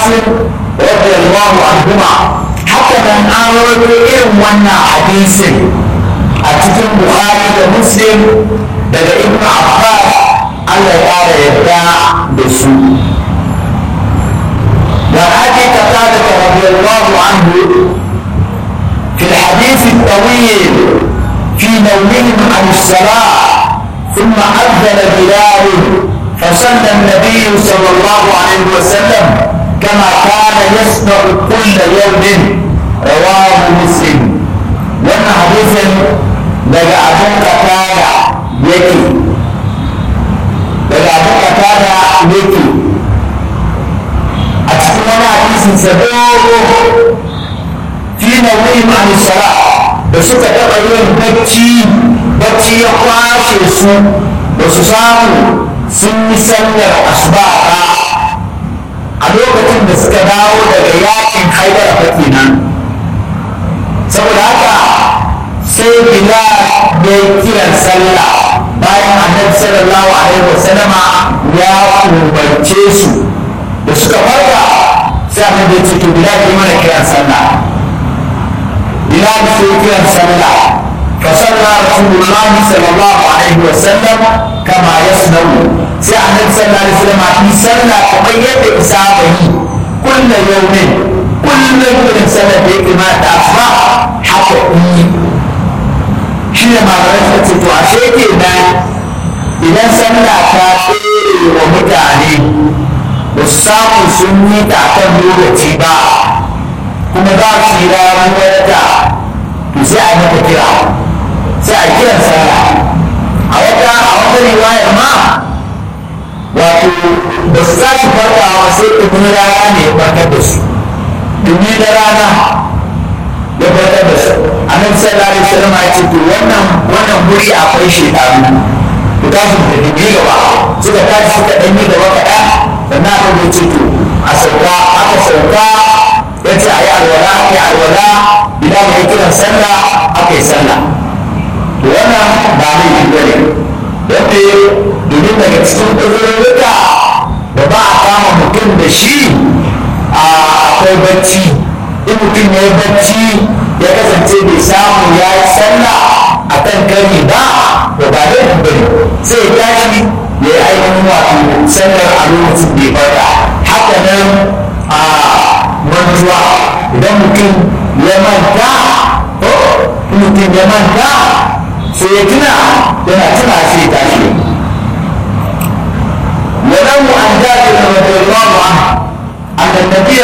رضي الله عنهما حتى من أمر إن ونا حديث أتكلم بخاري ومسلم daga ibn abbas allah ya ƙara yadda da su da ake kata daga radiyallahu anhu في الحديث الطويل في نومهم عن الصلاة ثم أذن بلال فصلى النبي صلى الله عليه وسلم كما كان يصنع كل يوم رواه مسلم وانا حديث daga abin katada yake daga abin katada yake a cikin wani hadisin sa dogo fi nawim an sala da suka taɓa yin bacci bacci ya kwashe su ba su samu sun yi sallar asuba ba a lokacin da suka dawo daga yakin haidar fa kenan saboda haka sai bilal ya yi kiran sallah bayan annabi sallallahu alaihi wasallama ya umarce su da suka farka sai annabi ya ce to bilal yi mana kiran sallah bilal sai kiran sallah فصلى رسول الله صلى الله عليه وسلم كما يصنع sai annabi sallallahu alaihi wasallam yi sallah kamar yadda isaba yi kullu yawmin kullum irin sallar da ya kamata asuba haka yi shi ne malamai suka ce to ashe kenan idan sallah ta tsere wa mutane ba su samu sun yi ta kan lokaci ba kuma za su yi ramuwar ta to sai a mata kira sai a kiran sallah a wata a wata riwayar ma wato ba su za su farkawa sai ɗumin rana ne ya farkar da su ɗumi da rana ya farkar da su annabi sallallahu alaihi wasallam ya ce to wannan wannan guri akwai shekaru ku tashi da dubi gaba suka tashi suka ɗan yi gaba kaɗan sannan aka zo ce to a sauka aka sauka ya ce a yi alwala aka yi alwala idan ya kiran sallah aka yi sallah to wannan ba laifi ba ne wanda domin daga cikin ƙudurruka da ba a kama mutum da shi akwai bacci in mutum ya yi bacci ya kasance bai samu ya yi sallah a kan kari ba to ba laifi ba ne sai ya tashi ya yi ainihin wato sallar a lokacin bai farka haka nan a mantuwa idan mutum ya manta ko mutum ya manta sai ya tuna yana tuna sai ya tashi ولو عن جابر رضي الله عنه أن النبي